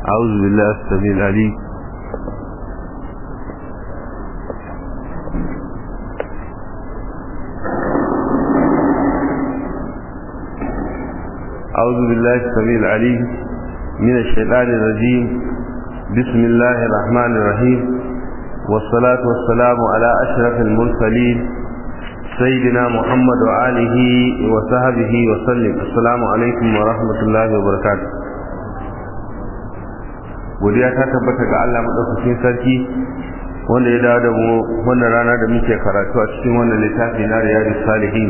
أعوذ بالله السميع العليم أعوذ بالله السميع العليم من الشيطان الرجيم بسم الله الرحمن الرحيم والصلاة والسلام على أشرف المرسلين سيدنا محمد وآله وصحبه وسلم السلام عليكم ورحمة الله وبركاته godiya ta tabbata ga Allah madaukakin sarki wanda ya dawo da mu wannan rana da muke karatu a cikin wannan littafi na Riyadus Salihin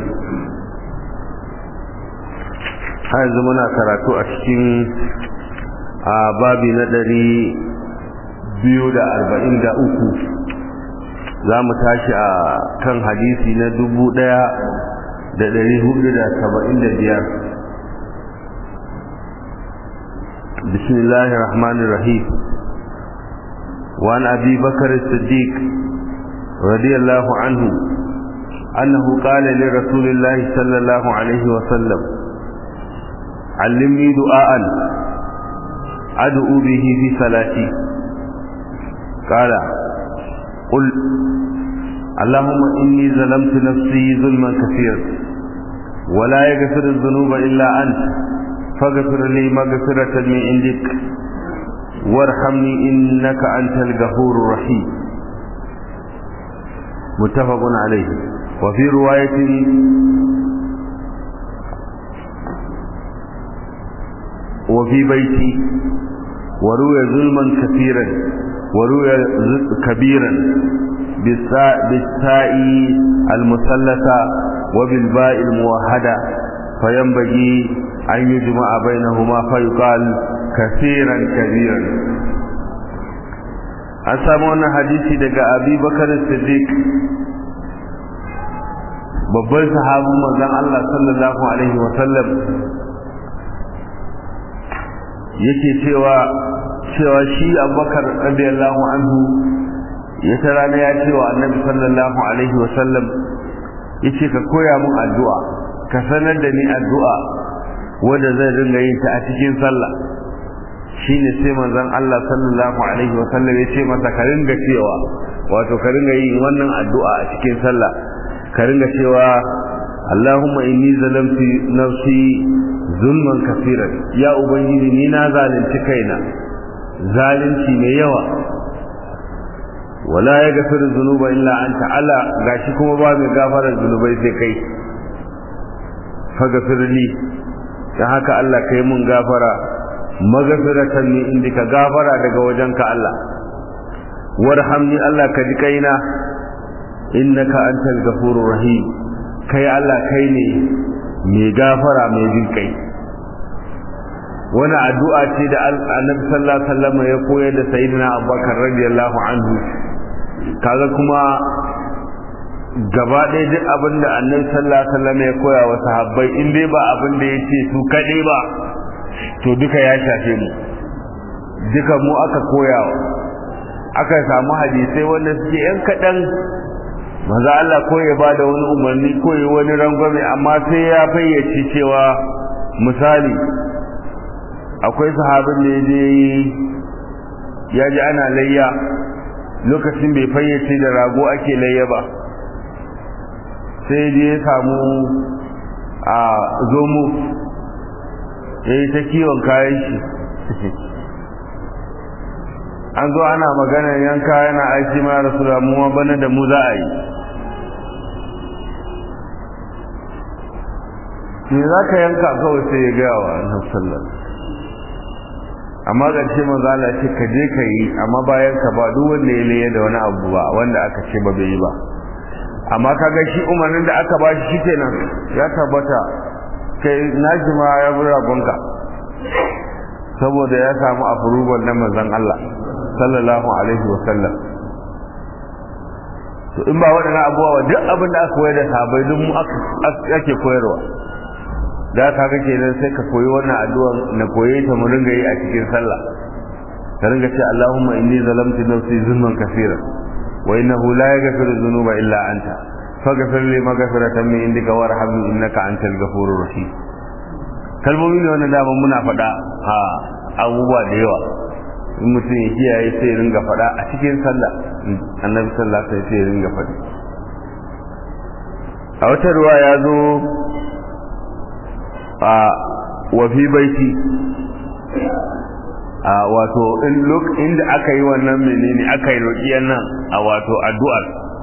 har yanzu muna karatu a cikin a babi na ɗari biyu da arba'in da uku za mu tashi a kan hadisi na dubu ɗaya da ɗari hudu da saba'in da biyar بسم الله الرحمن الرحيم وعن أبي بكر الصديق رضي الله عنه أنه قال لرسول الله صلى الله عليه وسلم علمني دعاء أدعو به في صلاتي قال قل اللهم إني ظلمت نفسي ظلما كثيرا ولا يغفر الذنوب إلا أنت فاغفر لي مغفرة من عندك وارحمني إنك أنت الغفور الرحيم متفق عليه وفي رواية وفي بيتي وروي ظلما كثيرا وروي كبيرا بالساء, بالساء المثلثة وبالباء الموحدة فينبغي أن يجمع بينهما فيقال كثيرا كبيرا an samu wannan hadisi daga abi bakar siddiq babban sahabin manzon Allah sallallahu alaihi wa sallam yake cewa cewa shi abubakar radiyallahu anhu ya ta rana ya cewa annabi sallallahu alaihi wa sallam yace ka koya mun addu'a ka sanar da ni addu'a wanda zai ringa yin ta a cikin sallah shine sai manzon Allah sallallahu alaihi wa sallam ya ce masa ka ringa cewa wato ka ringa yin wannan addu'a a cikin sallah ka ringa cewa Allahumma inni zalamtu nafsi zulman kafiran ya ubangiji ni na zalunci kaina zalunci mai yawa wala ya gafiru zunuba illa anta ala gashi kuma ba mai gafarar zunubai sai kai faghfirli dan haka Allah kai mun gafara maghfiratan min indika gafara daga wajenka Allah warhamni Allah ka ji kaina innaka antal ghafurur rahim kai Allah kai ne mai gafara mai jin kai wani addu'a ce da annabi sallallahu alaihi wasallam ya koyar da sayyidina abubakar radiyallahu anhu kaga kuma gaba ɗaya duk abin da annabi sallallahu alaihi wasallam ya koya wa sahabbai in dai ba abin da ya ce su kaɗai ba to duka ya shafe mu duka mu aka koyawa aka samu hadisai wanda suke yan kaɗan maza Allah ko ya ba da wani umarni ko ya wani rangwame amma sai ya fayyace cewa misali akwai sahabin da ya je ya ji ana layya lokacin bai fayyace da rago ake layya ba sai je ya samu a zomo ya yi ta kiwon kayan shi an zo ana magana yanka yana aiki ma rasu ramuwa bana da mu za a yi me za ka yanka kawai sai ya gaya wa annabi sallallahu amma ƙarshe manzo Allah ce ka je ka yi amma bayan ka ba duk wanda ya laye da wani abu ba wanda aka ce ba bai yi ba amma kaga shi umarnin da aka ba shi shikenan ya tabbata kai naji ma ya bi ragonka saboda ya samu approval na manzon Allah sallallahu alaihi wa sallam to in ba waɗannan abubuwa duk abin da aka koyar da sahabbai duk mu ake koyarwa da ka ga kenan sai ka koyi wannan addu'a na koye ta mu ringa yi a cikin sallah ka ringa ce Allahumma inni zalamtu nafsi zulman kaseeran wa innahu la yaghfiru dhunuba illa anta faghfir li maghfiratan min indika warhamni innaka antal ghafurur rahim kalmomi ne wannan dama muna faɗa a abubuwa da yawa in mutum ya kiyaye sai ya ringa faɗa a cikin sallah annabi sallah sai sai ya ringa faɗi a wata ruwa ya zo a wafi baiti a wato inda aka yi wannan menene aka yi roƙiyar nan a wato addu'ar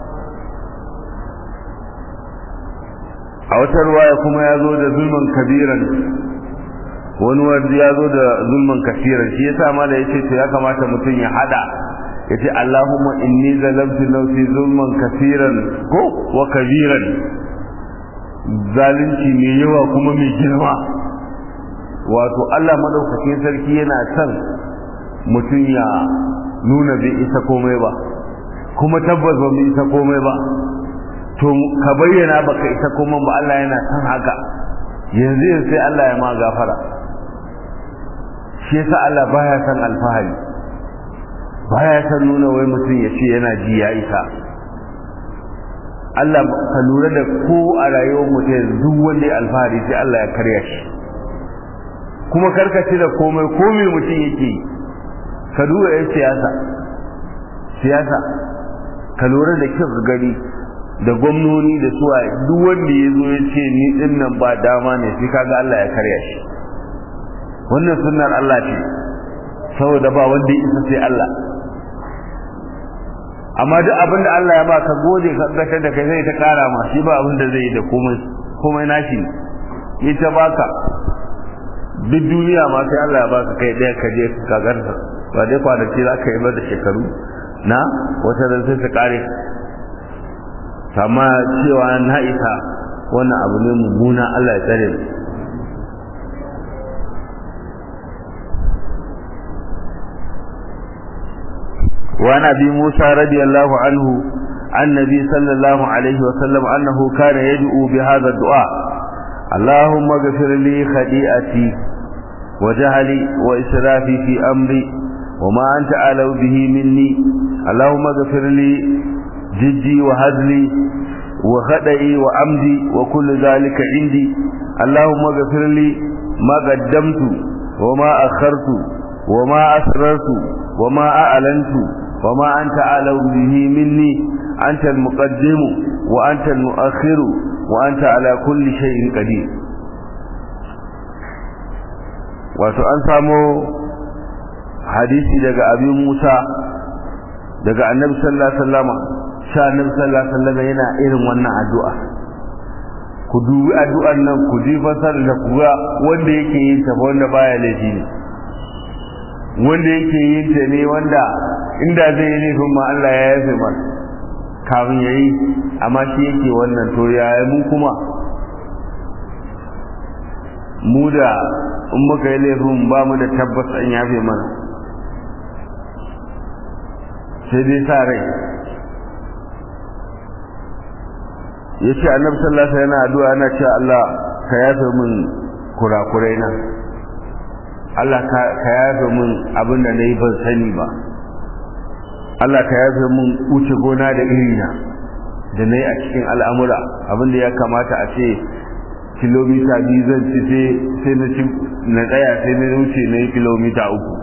a wata ruwaya kuma ya zo da zulman kabiran wani wanda ya zo da zulman kasiran shi yasa ma da yace to ya kamata mutum ya hada yace Allahumma inni zalamtu nafsi zulman kasiran ko wa kabiran zalunci mai yawa kuma mai girma wato Allah madaukakin sarki yana son mutum ya nuna bai isa komai ba kuma tabbas ba bai isa komai ba to ka bayyana baka isa komai ba Allah yana son haka yanzu yanzu sai Allah ya ma gafara shi yasa Allah baya son alfahari baya son nuna wai mutum ya ce yana ji ya isa Allah ka lura da ko a rayuwar mutum duk wanda ya alfahari sai Allah ya karya shi kuma karkace da komai komai mutum yake ka duba yan siyasa siyasa ka lura da kyau gani da gwamnoni da suwa duk wanda ya zo ya ce ni din nan ba dama ne sai kaga Allah ya karya shi wannan sunnar Allah ce saboda ba wanda ya isa sai Allah amma duk abin da Allah ya baka gode ka gasar da kai sai ta kara ma shi ba abin da zai yi da komai komai nashi ita baka duk duniya ma sai Allah ya baka kai daya ka je ka garsa ba dai kwanaki za ka yi ba da shekaru na wata da sai ta kare amma cewa na isa wannan abu ne mummuna Allah ya tsare mu وعن ابي موسى رضي الله عنه عن النبي صلى الله عليه وسلم انه كان يدعو بهذا الدعاء اللهم اغفر لي خطيئتي وجهلي واسرافي في امري وما انت اعلم به مني اللهم اغفر لي جدي وهزلي وخطئي وعمدي وكل ذلك عندي اللهم اغفر لي ما قدمت وما اخرت وما اسررت وما اعلنت وما أنت أعلم به مني أنت المقدم وأنت المؤخر وأنت على كل شيء قدير wato an samo hadisi daga abin Musa daga annabi sallallahu alaihi wasallam sha annabi sallallahu alaihi wasallam yana irin wannan addu'a ku dubi addu'an nan ku ji fasar da kuga wanda yake yin ta wanda baya laifi ne wanda yake yin ta ne wanda inda zai yi nufin ma Allah ya yafe ma kafin ya yi amma shi yake wannan to yaya mu kuma mu da in muka yi laifin ba mu da tabbas an yafe mana sai dai sa rai ya ce annabi sallallahu alaihi yana addu'a yana cewa Allah ka yafe min kurakurai na Allah ka yafe min abin da na yi ban sani ba Allah ka yafe mun wuce gona da irina da na yi a cikin al'amura abinda ya kamata a ce kilomita biyu zan ci sai na ci na tsaya sai na wuce na yi kilomita uku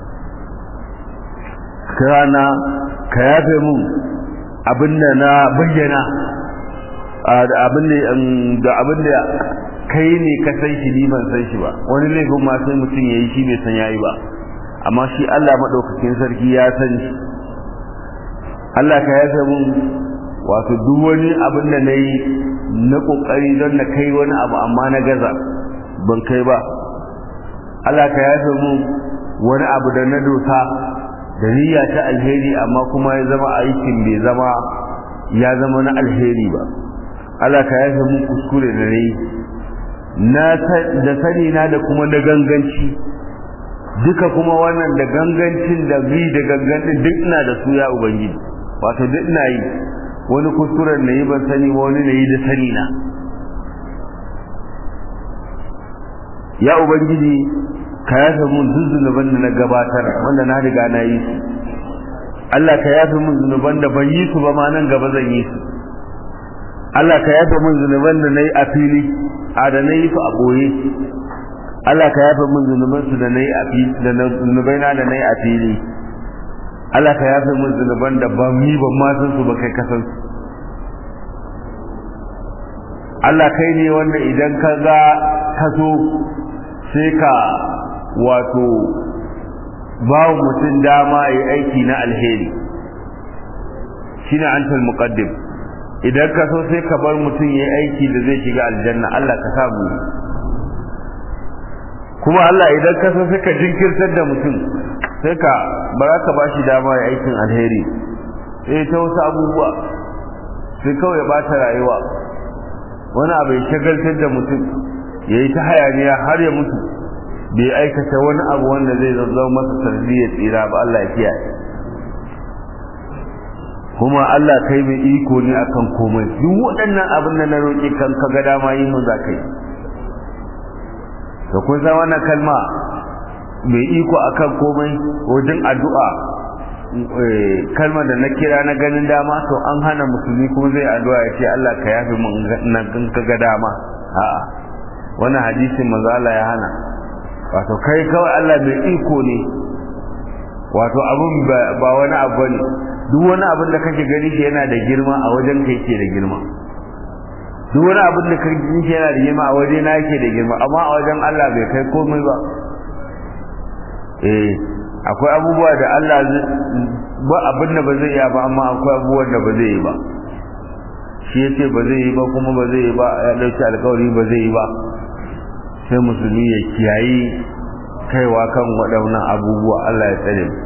kirana ka yafe mun abinda na bayyana da abinda kai ne ka san shi ni ban san shi ba wani laifin ma sai mutum ya yi shi bai san yayi ba amma shi Allah maɗaukakin sarki ya san shi Allah ka yafe mun wato duk wani abin da na yi na ƙoƙari don na kai wani abu amma na gaza ban kai ba Allah ka yafe mun wani abu da na dosa da niyya ta alheri amma kuma ya zama aikin bai zama ya zama na alheri ba Allah ka yafe mun kuskure da na yi na da sani na da kuma da ganganci duka kuma wannan da gangancin da bi da gangancin duk ina da su ya ubangiji wato duk ina yi wani kuskuren na yi ban sani ba wani na yi da sani na ya ubangiji ka yafe mun duk zunuban da na gabatar wanda na riga na yi su Allah ka yafe mun zunuban da ban yi su ba ma nan gaba zan yi su Allah ka yafe mun zunuban da na yi a fili a da na yi su a ɓoye Allah ka yafe min zunubansu da nayi a fili da zunubaina da nayi a fili Allah ka yafe min zunuban da ba mi ban ma san su ba kai ka san su Allah kai ne wanda idan ka ga ka so sai ka wato ba mutum dama yi aiki na alheri shine antal muqaddim idan ka so sai ka bar mutum yayi aiki da zai shiga aljanna Allah ka samu kuma Allah idan ka so sai ka jinkirtar da mutum sai ka ba za ka bashi dama ya aikin alheri sai ta wasu abubuwa sai kawai ba ta rayuwa wani abu ya shagaltar da mutum ya yi ta hayaniya har ya mutu bai aikata wani abu wanda zai zazzau masa sanadiyar tsira ba Allah ya kiyaye kuma Allah kai mai iko ne akan komai duk waɗannan abin da na roƙi kan ka ga dama yi mun za ka yi da kun san wannan kalma mai iko akan komai wajen addu'a kalmar da na kira na ganin dama to an hana musulmi kuma zai addu'a ya ce Allah ka yafe mun nan kan ka ga dama a'a wannan hadisin manzo Allah ya hana wato kai kawai Allah mai iko ne wato abun ba wani abu ne duk wani abin da kake gani shi yana da girma a wajen kai ke da girma duk wani abin da kake gani shi yana da girma a waje na yake da girma amma a wajen Allah bai kai komai ba eh akwai abubuwa da Allah ba abin da ba zai yi ba amma akwai abubuwan da ba zai yi ba shi yace ba zai yi ba kuma ba zai yi ba ya dauki alƙawari ba zai yi ba sai musulmi ya kiyayi kaiwa kan waɗannan abubuwa Allah ya tsare mu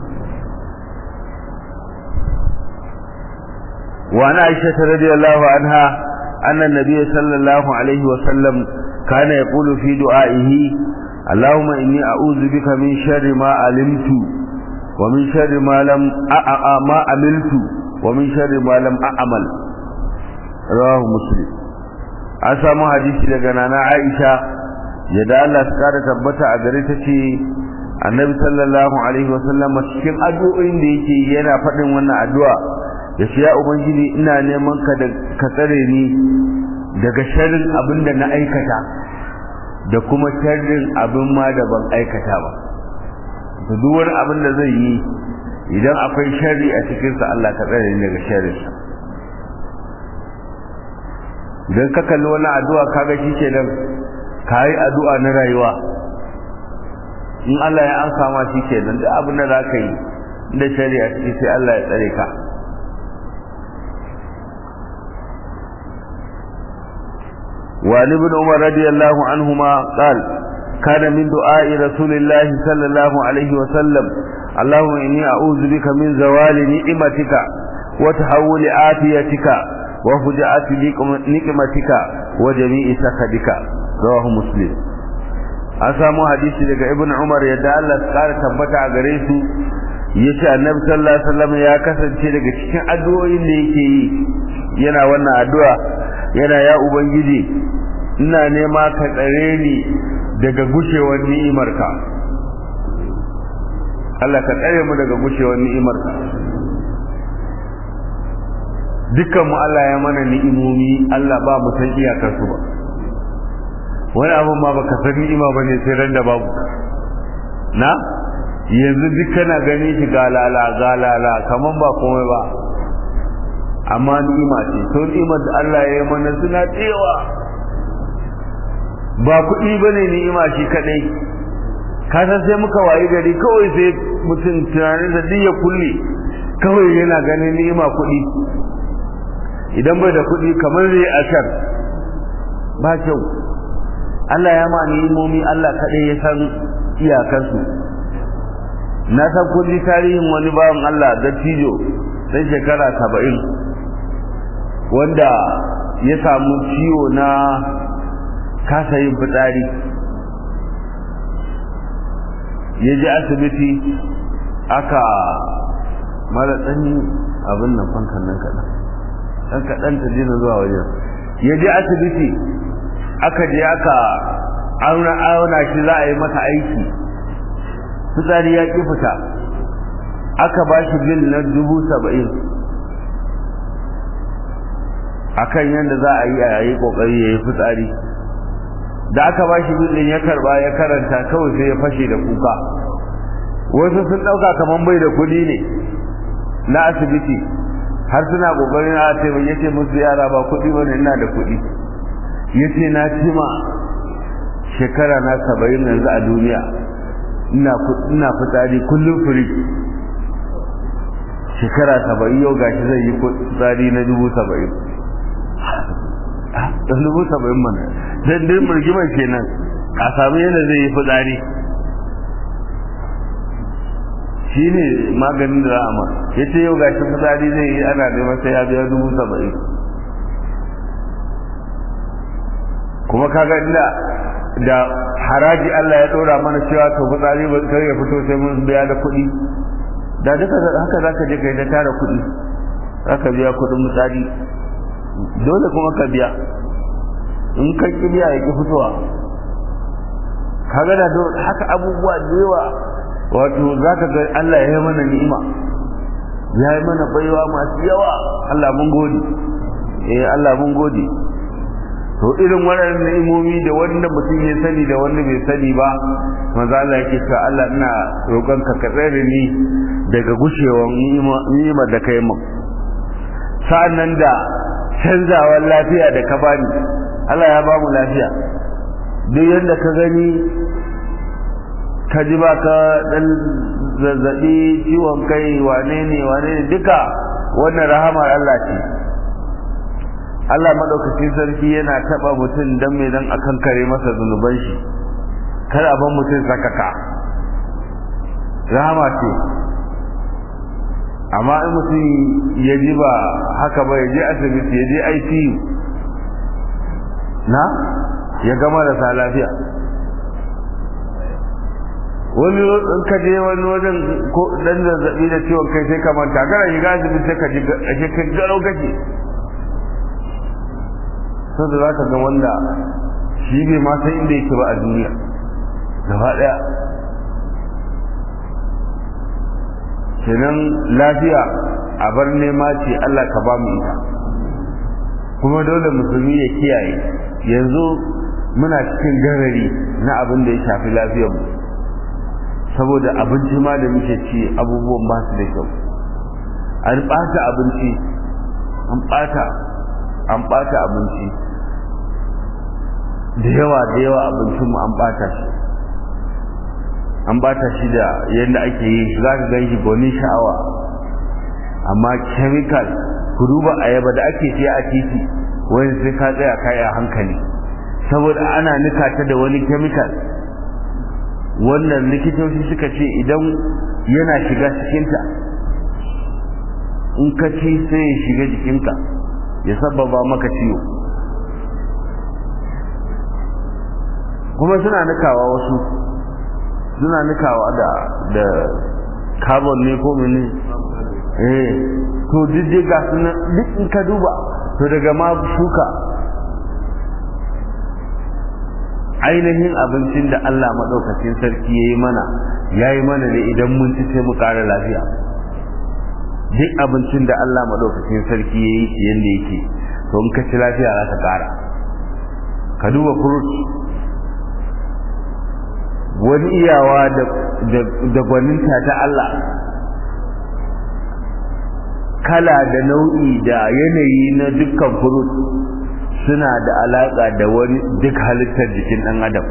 وعن عائشة رضي الله عنها أن النبي صلى الله عليه وسلم كان يقول في دعائه اللهم إني أعوذ بك من شر ما علمت ومن شر ما لم أع... ما عملت ومن شر ما لم أعمل رواه مسلم an samu hadisi daga nana Aisha yadda Allah ta kara tabbata a gare ta ce annabi sallallahu alaihi wasallam cikin addu'o'in da yake yana faɗin wannan addu'a da shi ya ubangiji ina neman ka da ka tsare ni daga sharrin abin da na aikata da kuma sharrin abin ma da ban aikata ba to duk wani abin da zai yi idan akwai sharri a cikin sa Allah ka tsare ni daga sharrin sa idan ka kalli wani addu'a kaga shi kenan kai addu'a na rayuwa in Allah ya ansa ma shi kenan duk abin da zaka yi da shari'a ciki sai Allah ya tsare ka وعن ابن عمر رضي الله عنهما قال كان من دعاء رسول الله صلى الله عليه وسلم اللهم إني أعوذ بك من زوال نعمتك وتحول عافيتك وفجعة نقمتك وجميع سخطك رواه مسلم an samu hadisi daga ibn umar yadda Allah ya kara tabbata a gare su yace annabi sallallahu alaihi wasallam ya kasance daga cikin addu'o'in da yake yi yana wannan addu'a yana ya ubangiji ina nema ka tsare ni daga gushewar ni'imarka Allah ka tsare mu daga gushewar ni'imarka dukkan mu Allah ya mana ni'imomi Allah ba mu san iyakar su ba wani abun ma baka san ni'ima bane sai ran da babu na yanzu duk kana gani shi galala galala kaman ba komai ba amma ni'ima ce to ni'imar da Allah ya yi mana suna tsewa ba kuɗi bane ni'ima shi kadai ka san sai muka wayi gari kawai sai mutum tunanin da duk ya kulle kawai yana ganin ni'ima kuɗi idan bai da kuɗi kamar zai ashar ba kyau Allah ya ma ni'imomi Allah kadai ya san iyakarsu na san kun tarihin wani bawan Allah dattijo sai shekara saba'in wanda ya samu ciwo na kasa yin fitsari ya je asibiti aka mara tsani abin nan fankan nan kaɗan ɗan kaɗan ta jina zuwa wajen ya je asibiti aka je aka auna shi za a yi masa aiki fitsari ya ƙi fita aka ba shi bil na dubu saba'in akan yadda za a yi a yi kokari ya yi fitsari da aka ba shi billin ya karba ya karanta kawai sai ya fashe da kuka wasu sun ɗauka kamar bai da kuɗi ne na asibiti har suna ƙoƙarin a taimake yace musu yara ba kuɗi ba ne ina da kuɗi yace na cima shekara na saba'in yanzu a duniya ina fitsari kullum firi shekara saba'in yau gashi zai yi fitsari na dubu saba'in da dubu saba'in mana don din murgimar kenan a sami yadda zai yi fitsari shi ne maganin da ra'ama ya ce yau gashi fitsari zai yi ana neman sai ya biya dubu saba'in kuma kaga inda da haraji Allah ya dora mana cewa to fitsari ba kai ya fito sai mun biya da kuɗi da duka haka zaka je kai da tara kuɗi zaka biya kuɗin fitsari dole kuma ka biya in ka ki biya ya ki fitowa kaga da haka abubuwa da yawa wato zaka ga Allah ya yi mana ni'ima ya yi mana baiwa masu yawa Allah mun gode eh Allah mun gode to irin waɗannan ni'imomi da wanda mutum ya sani da wanda bai sani ba manzo Allah yake cewa Allah ina roƙon ka ka tsare ni daga gushewar ni'imar da kai mun sa'annan da canzawar lafiya da ka bani Allah ya ba mu lafiya duk yanda ka gani ka ji ba ka dan zazzabi ciwon kai wane ne wane ne duka wannan rahamar Allah ce Allah madaukakin sarki yana taba mutum dan me dan akan kare masa zunuban shi kar a ban mutum sakaka rahama ce amma in mutum ya ji ba haka ba ya je asibiti ya je ICU na ya gama da sa lafiya wani in ka je wani wajen ko dan zazzabi da ciwon kai sai ka manta kana shiga asibiti sai ka ji ashe kai garau kake sai da zaka ga wanda shi bai ma san inda yake ba a duniya gaba daya kenan lafiya a bar nema ce Allah ka ba mu ita kuma dole musulmi ya kiyaye yanzu muna cikin garari na abin da ya shafi lafiyarmu saboda abinci ma da muke ci abubuwan ba su da kyau an ɓata abinci an ɓata an ɓata abinci da yawa da yawa abincinmu an ɓata shi an bata shi da yadda ake yi za ka gan shi gwanin sha'awa amma chemical ku duba ayaba da ake siya a titi wani sai ka tsaya kai a hankali saboda ana nika ta da wani chemical wannan likitoci suka ce idan yana shiga cikinta in ka ci sai ya shiga jikinka ya sababa maka ciwo kuma suna nikawa wasu suna nikawa da da carbon ne ko mene eh to duk ga suna duk in ka duba to daga ma shuka ainihin abincin da Allah madaukakin sarki yayi mana yayi mana ne idan mun ci sai mu ƙara lafiya duk abincin da Allah madaukakin sarki yayi shi yanda yake to in ka ci lafiya za ka ƙara ka duba fruit wani iyawa da gwaninta ta Allah kala da nau'i da yanayi na dukkan furut suna da alaƙa da wani duk halittar jikin ɗan adam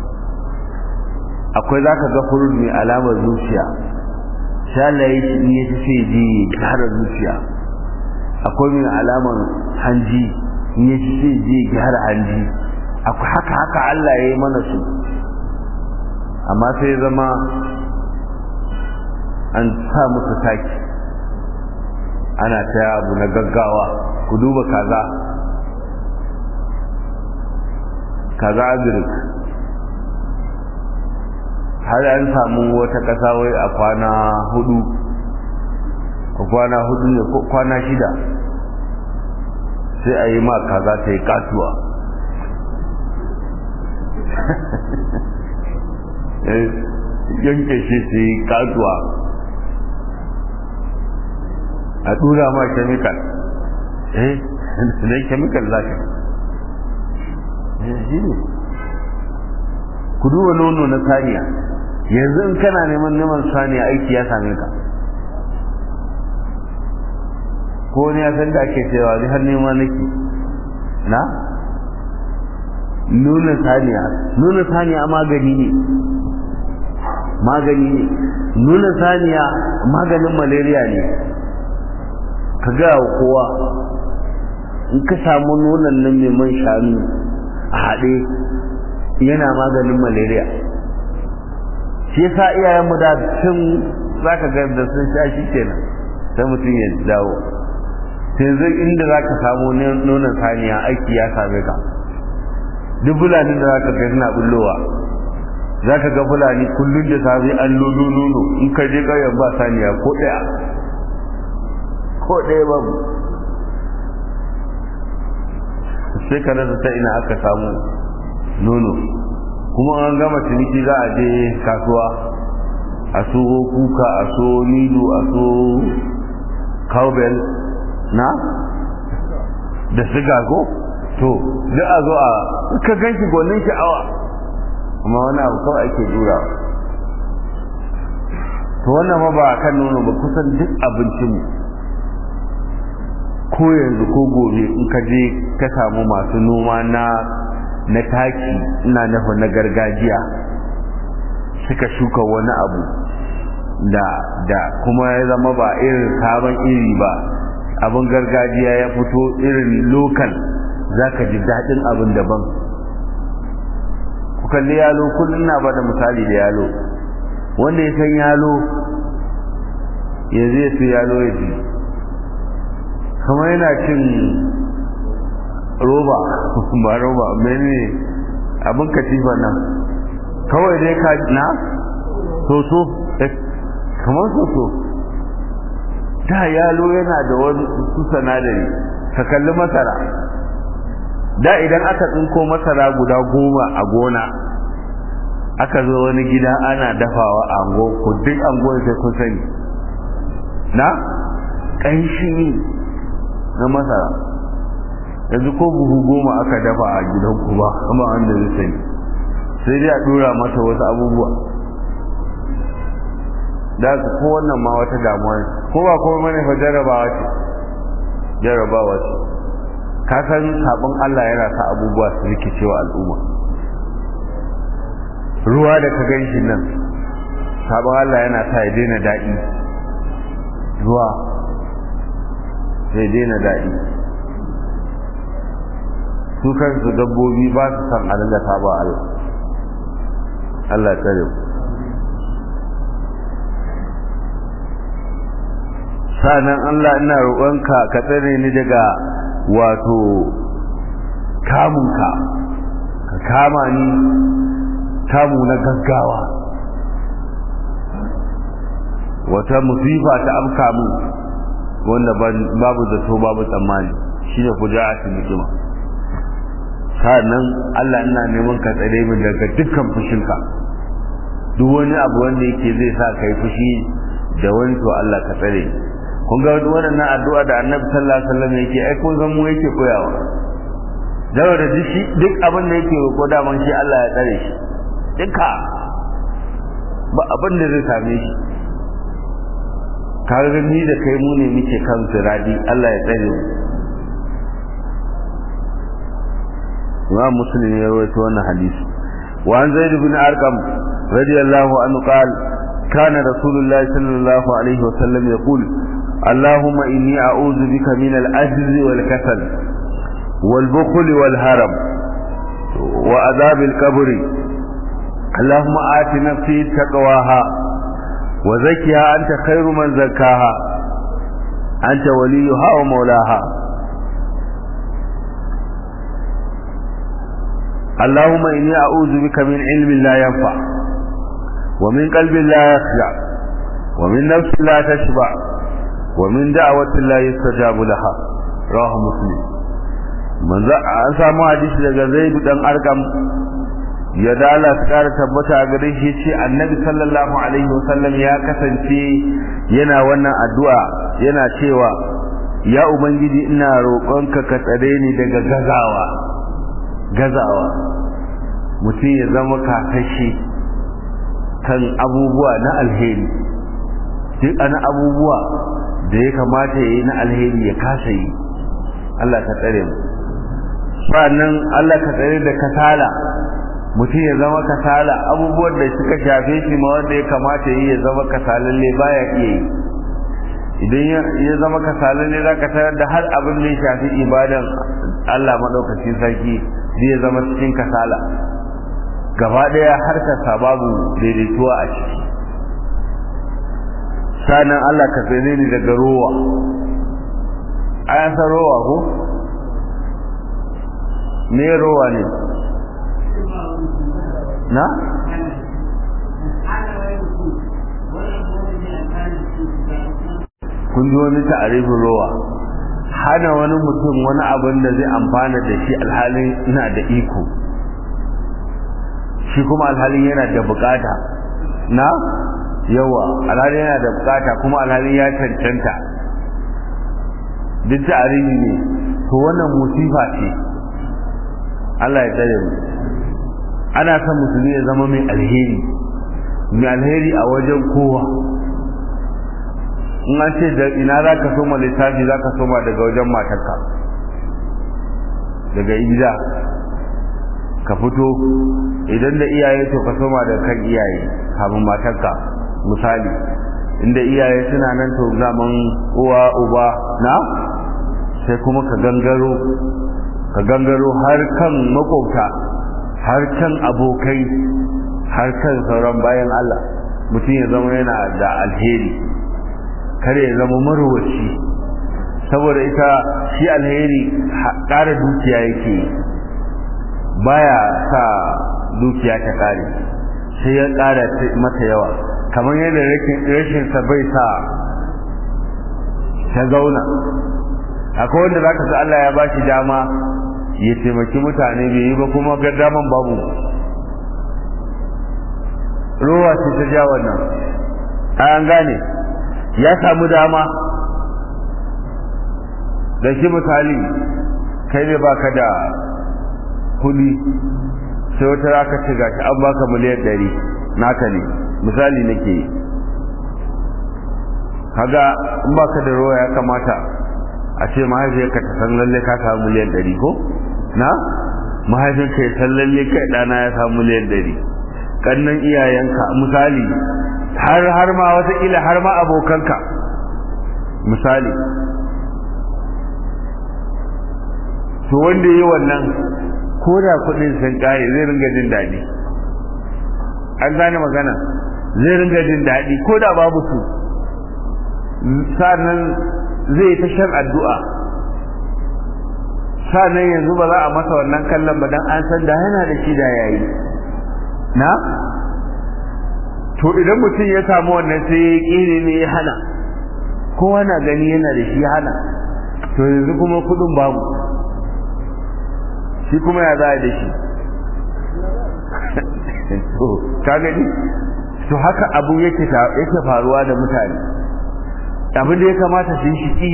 akwai za ka ga furut mai alamar zuciya shalaye shi in yaci sai ji gyara zuciya akwai mai alamar hanji in yaci sai ji gyara hanji akwai haka haka Allah ya yi mana su amma sai zama an sa musu taki ana ta abu na gaggawa ku duba kaza kaza agirik har an samu wata ƙasa wai a kwana hudu a kwana hudu ne ko kwana shida sai a yi ma kaza ta yi katuwa yanke shi su yi katuwa a dura ma chemical eh ne chemical za ka shi ne ku duba nono na saniya yanzu in kana neman neman saniya aiki ya same ka ko ne ya san da ake cewa ni har nema nake na nuna saniya nuna saniya magani ne magani ne nuna saniya maganin malaria ne ka ga kowa in ka samu nunan nan mai man shanu a haɗe yana maganin malaria shi yasa iyayenmu da tun zaka ga da sun sha shi kenan sai mutum ya dawo yanzu inda zaka samu nonon saniya aiki ya same ka duk fulanin da zaka ga suna bullowa zaka ga fulani kullun da safe an lodo nono in ka je ƙauyen ba saniya ko ɗaya ko ɗaya babu sai ka rasa ta ina aka samu nono kuma an gama ciniki za a je kasuwa a so kuka a so nido a so cowbell na da siga ko to duk a zo a ka ganki gwanin sha'awa kuma wani abu kawai ake dura to wannan ma ba kan nono ba kusan duk abincinmu ko yanzu ko gobe in ka je ka samu masu noma na na taki ina nufa na gargajiya suka shuka wani abu da da kuma ya zama ba irin sabon iri ba abin gargajiya ya fito irin lokal za ka ji daɗin abin daban ku kalli yalo kullum na ba da misali da yalo wanda ya san yalo yanzu ya su yalo ya ji kamar yana cin roba ba roba mene abin katifa nan kawai dai ka na soso kamar soso da yalo yana da wani su sanadari ka kalli masara da idan aka tsinko masara guda goma a gona aka zo wani gida ana dafawa a ango ku duk ango sai kun sani na ƙanshi na masara yanzu ko buhu goma aka dafa a gidan ku ba kuma wanda zai sani sai dai a dora mata wasu abubuwa da su ko wannan ma wata damuwa ne ko ba kuma mane fa jarabawa ce jarabawa ce ka san sabon Allah yana sa abubuwa su rikicewa al'umma ruwa da ka gan shi nan sabon Allah yana sa ya daina daɗi ruwa sai daina daɗi su kansu dabbobi ba su san a dinga saba Allah Allah ya tsare sanan Allah ina roƙonka ka tsare ni daga wato kamunka ka kama ni kamu na gaggawa wata musifa ta afka mu wanda babu zato babu tsammani shine fuja'atul hikima sannan Allah ina neman ka tsare min daga dukkan fushinka duk wani abu wanda yake zai sa kai fushi da wani to Allah ka tsare kun ga wannan addu'a da Annabi sallallahu alaihi wasallam yake ai kun san mu yake koyawa dawo da shi duk abin da yake roƙo da man shi Allah ya tsare shi duka ba abin da zai same shi kaga ni da kai mu ne muke kan siradi Allah ya tsare mu Imam Muslim ya rawaito wannan hadisi wa an Zaid bin Arqam radiyallahu anhu qala كان رسول الله صلى الله عليه وسلم يقول اللهم إني أعوذ بك من العجز والكسل والبخل والهرم وعذاب القبر اللهم آت نفسي تقواها وزكها أنت خير من زكاها أنت وليها ومولاها اللهم إني أعوذ بك من علم لا ينفع ومن قلب لا يخشع ومن نفس لا تشبع ومن دعوة لا يستجاب لها رواه مسلم من an samu hadisi daga Zaid dan Arqam ya dala tsara tabbata a gare shi ce Annabi sallallahu alaihi wasallam ya kasance yana wannan addu'a yana cewa ya ubangiji ina roƙonka ka tsare ni daga gazawa gazawa mutum ya zama kakashe kan abubuwa na alheri duk ana abubuwa da ya kamata ya yi na alheri ya kasa yi Allah ka tsare mu sannan Allah ka tsare da kasala mutum ya zama kasala abubuwan da suka shafe shi ma wanda ya kamata yi ya zama kasalalle baya iya yi idan ya zama kasalalle za ka tarar da har abin da ya shafi ibadan Allah maɗaukacin sarki zai zama cikin kasala gaba ɗaya harkarsa babu daidaituwa a ciki sanan Allah ka tsere ni daga rowa ayan san rowa ko me rowa ne na kun ji wani ta'arifin rowa hana wani mutum wani abin da zai amfana da shi alhalin ina da iko shi kuma alhalin yana da bukata na yawa alhalin yana da bukata kuma alhalin ya cancanta duk ta'arifi ne to wannan musifa ce Allah ya tsare mu ana son musulmi ya zama mai alheri mai alheri a wajen kowa in an ce da ina za ka soma littafi za ka soma daga wajen matarka daga gida ka fito idan da iyaye to ka soma daga kan iyaye kafin matarka misali inda iyaye suna nan to zaman uwa uba na sai kuma ka gangaro ka gangaro har kan makwabta har kan abokai har kan sauran bayan Allah mutum ya zama yana da alheri kare ya zama marwaci saboda ita shi alheri ƙara dukiya yake baya sa dukiya ta ƙare sai ya ƙara mata yawa kamar yadda rashinsa bai sa ta zauna akwai wanda za ka sa Allah ya ba shi dama ya taimaki mutane bai yi ba kuma gaddaman babu ruwa ce ta ja wannan an gane ya samu dama da shi misali kai ne baka da kudi sai wata raka ce gashi an baka miliyan ɗari naka ne misali nake yi kaga in baka da ruwa ya kamata a ce mahaifiyarka ta san lalle ka samu miliyan ɗari ko na mahaifinka ya san lalle kai ɗana ya samu miliyan ɗari ƙannan iyayenka misali har har ma wataƙila har ma abokanka misali to wanda yi wannan ko da kuɗin sun ƙare zai ringa jin daɗi an gane magana zai ringa jin daɗi ko da babu su sa'annan zai ta shan addu'a sa'annan yanzu ba za a masa wannan kallon ba dan an san da yana da shi da yayi na to idan mutum ya samu wannan sai ya kire ne ya hana kowa na gani yana da shi hana to yanzu kuma kudin babu shi kuma ya za da shi to ka gani to haka abu yake yake faruwa da mutane abin da ya kamata su yi shi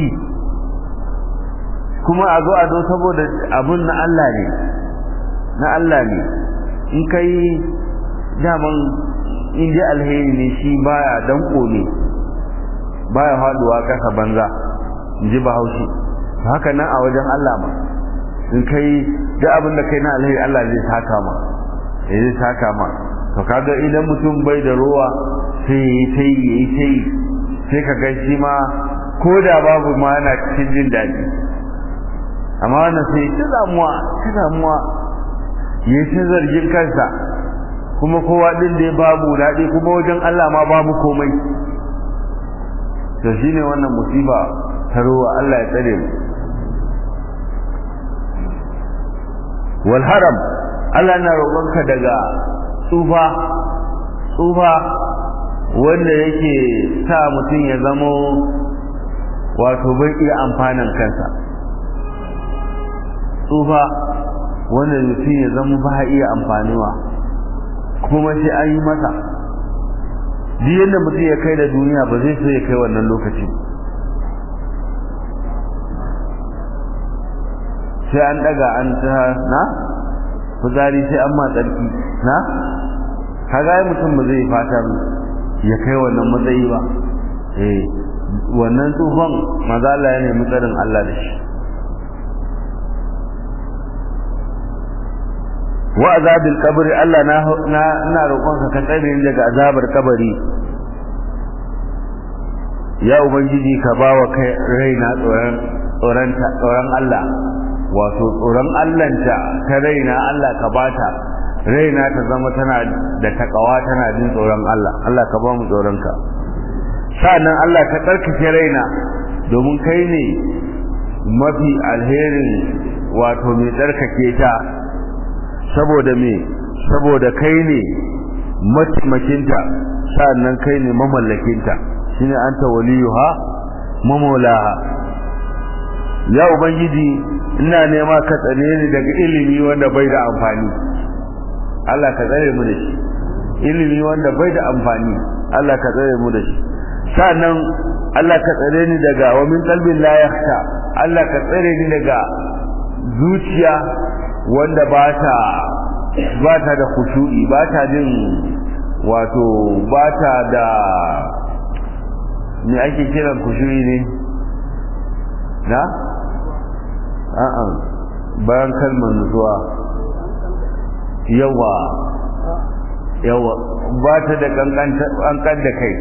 kuma a zo a zo saboda abun na Allah ne na Allah ne in kai daman in dai alheri ne shi baya danko ne baya faduwa kasa banza in ji bahaushe haka nan a wajen Allah ma in kai da abin da kai na alheri Allah zai saka ma zai saka ma to kaga idan mutum bai da ruwa sai yi sai yi sai sai ka ga shi ma ko da babu ma yana cikin jin daɗi amma wannan sai ta damuwa ta damuwa ya ta zargin kansa kuma kowa din da ya babu daɗi kuma wajen Allah ma babu komai to shine wannan musiba ta ruwa Allah ya tsare mu wal haram Allah na roƙonka daga tsufa tsufa wanda yake sa mutum ya zamo wato bai iya amfanin kansa tsufa wanda mutum ya zama ba iya amfaniwa kuma sai an yi masa duk yadda mutum ya kai da duniya ba zai so ya kai wannan lokaci sai an daga an ta na fitsari sai an ma tsarki na kaga ai mutum ba zai fata ya kai wannan matsayi ba eh wannan tsufan maza Allah ya nemi tsarin Allah da shi wa azabil qabr Allah na na ina roƙonka ka tsare ni daga azabar kabari ya ubangiji ka bawa kai raina tsoron tsoron tsoron Allah wato tsoron Allahnta ta raina Allah ka bata raina ta zama tana da takawa tana jin tsoron Allah Allah ka ba mu tsoron ka sa'annan Allah ka tsarkake raina domin kai ne mafi alherin wato mai tsarkake ta saboda me saboda kai ne mataimakinta sa'annan kai ne mamallakinta shine anta waliyuha mamulaha ya ubangiji ina nema ka tsare ni daga ilimi wanda bai da amfani Allah ka tsare mu da shi ilimi wanda bai da amfani Allah ka tsare mu da shi sannan Allah ka tsare ni daga wa min qalbin la yakhsha Allah ka tsare ni daga zuciya wanda ba ta ba ta da khushu'i ba ta jin wato ba ta da me ake kiran khushu'i ne na a'a bayan kalmar nutsuwa yawa yawa ba ta da kankan da kai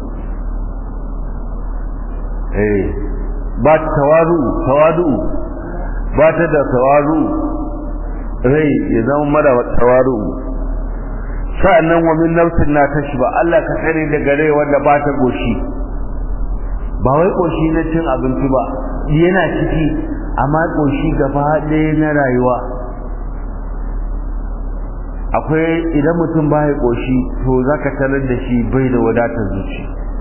eh ba ta tawaru tawadu ba ta da tawaru rai ya zama mara tawaru sa'annan wa min nafsin na tashba Allah ka tsare daga rai wanda ba ta goshi ba wai koshi na cin abinci ba yana ciki amma koshi gaba ɗaya na rayuwa akwai idan mutum ba ya koshi to zaka tarar da shi bai da wadatar zuci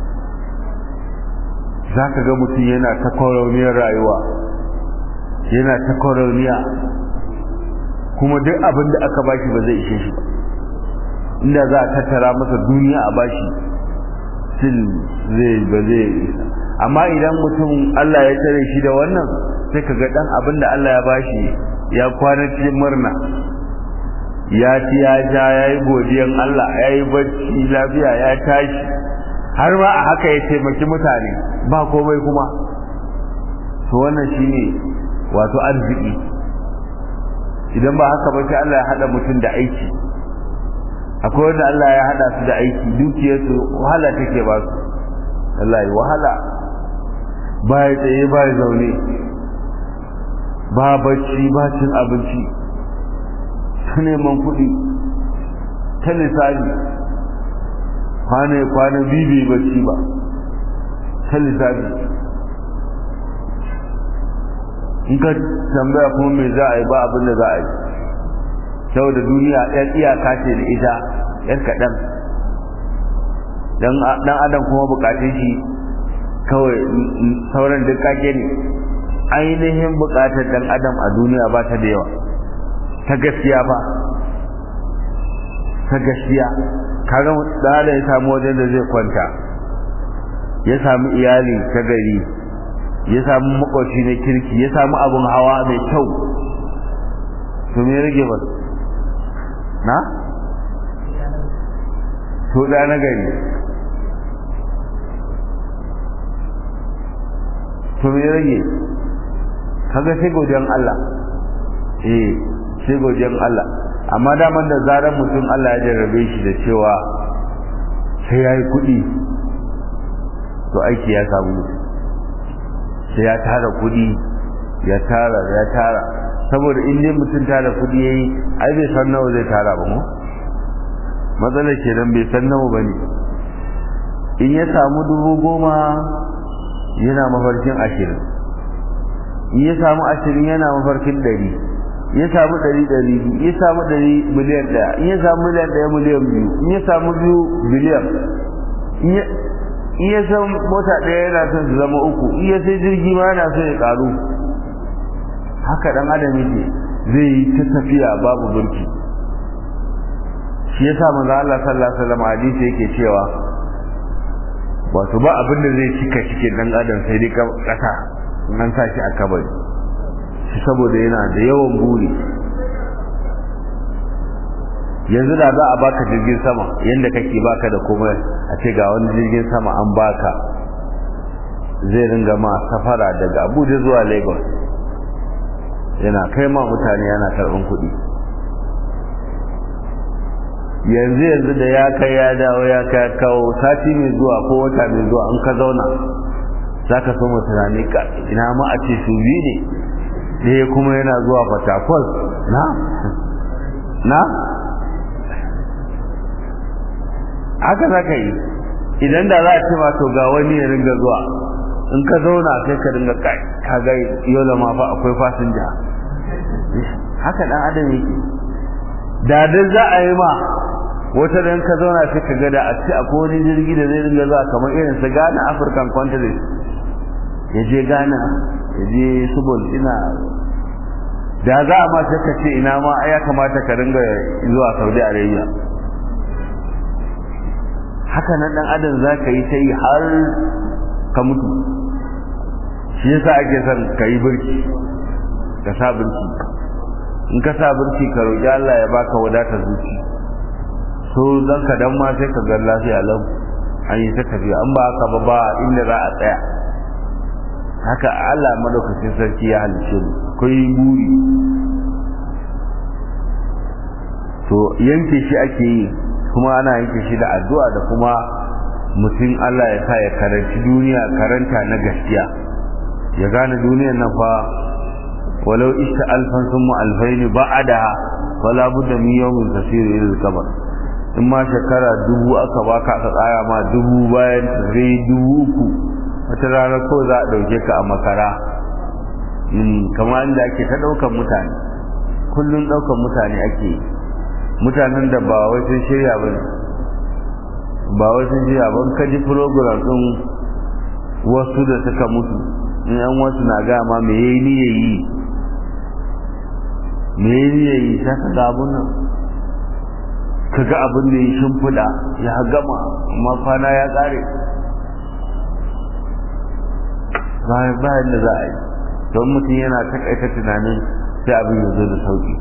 zaka ga mutum yana ta kwarauniyar rayuwa yana ta kwarauniya kuma duk abin da aka bashi ba zai ishe shi ba inda za a tattara masa duniya a bashi sil zai ba zai isa amma idan mutum Allah ya tare shi da wannan sai ka ga dan abin da Allah ya bashi ya kwana cikin murna ya ci ya ja ya yi godiyan Allah ya yi bacci lafiya ya tashi har ma a haka ya taimaki mutane ba komai kuma to wannan shine wato arziki idan ba haka ba sai Allah ya hada mutum da aiki akwai wanda Allah ya hada su da aiki dukiyarsu wahala take ba su wallahi wahala ba ya tsaye ba ya zaune ba bacci ba cin abinci ta neman kuɗi ta lissafi kwana kwana bibi bacci ba ta lissafi in ka tambaya kuma me za a yi ba abin da za a yi saboda duniya ɗan iyaka ce da ita ɗan kaɗan dan adam kuma bukatun shi kawai sauran duk kake ne ainihin bukatar dan adam a duniya ba ta da yawa ta gaskiya ba ta gaskiya kaga da ya samu wajen da zai kwanta ya samu iyali ta gari ya samu makwaci na kirki ya samu abin hawa mai kyau to me rage ba na to da na gari to me rage kaga sai godiyan Allah eh sai godiyan Allah amma daman da zaran mutum Allah ya jarrabe shi da cewa sai yayi kuɗi to aiki ya samu mutum sai ya tara kuɗi ya tara ya tara saboda in dai mutum tara kuɗi yayi ai bai san nawa zai tara ba mu matsalar kenan bai san nawa bane in ya samu dubu goma yana mafarkin ashirin in ya samu ashirin yana mafarkin ɗari ya samu ɗari ɗari ya samu ɗari miliyan ɗaya in ya samu miliyan ɗaya miliyan biyu in ya samu biyu biliyan in ya san mota ɗaya yana son su zama uku in ya sai jirgi ma yana son ya ƙaru haka ɗan adam yake zai yi ta tafiya babu burki shi ya sa manzo Allah sallallahu alaihi wasallam hadisi yake cewa wato ba abin da zai cika cikin ɗan adam sai dai ƙasa nan sa shi a kabari shi saboda yana da yawan buri yanzu da za a baka jirgin sama yanda kake baka da komai a ce ga wani jirgin sama an baka zai ringa ma safara daga Abuja zuwa Lagos yana kai ma mutane yana karɓan kuɗi yanzu yanzu da ya kai ya dawo ya kai kawo sati mai zuwa ko wata mai zuwa an ka zauna za ka so tunani ka ina ma a ce su biyu ne ɗaya kuma yana zuwa fatakwal na na haka za ka yi idan da za a ce ma to ga wani ya ringa zuwa in ka zauna sai ka ringa kai ka ga yola ma fa akwai fasinja haka dan adam yake da dai za a yi ma wata da ka zauna sai ka ga da a ce akwai wani jirgi da zai ringa zuwa kamar irin su Ghana African country ya je Ghana ya je Subul ina da za a ma sai ka ce ina ma ya kamata ka ringa zuwa Saudi Arabia haka nan dan adam za ka yi ta yi har ka mutu shi yasa ake son ka yi birki ka sa birki in ka sa birki ka roƙi Allah ya baka wadatar zuci so dan ka dan ma sai ka ga lafiya lau an yi ta tafiya an ba haka ba ba inda za a tsaya haka Allah madaukakin sarki ya halice mu kai buri to yanke shi ake yi kuma ana yanke shi da addu'a da kuma mutum Allah ya sa ya karanci duniya karanta na gaskiya ya gane duniyar nan fa walau ishta alfan summa alfain ba'ada wala budda min yawmin tasir ila al-qabr in ma shekara dubu aka baka aka tsaya ma dubu bayan zai dubu uku wata rana ko za a dauke ka a makara kamar inda ake ta daukan mutane kullun daukan mutane ake yi mutanen da ba wai sun shirya ba ne ba wai sun shirya ba ka ji program din wasu da suka mutu in an wasu na gama me yayi ni yayi me yayi ni yayi sai ka ga abun nan ka ga abin da ya shimfiɗa ya gama amma kwana ya ƙare bayan bayan da za a yi don mutum yana takaita tunanin sai abin ya zo da sauki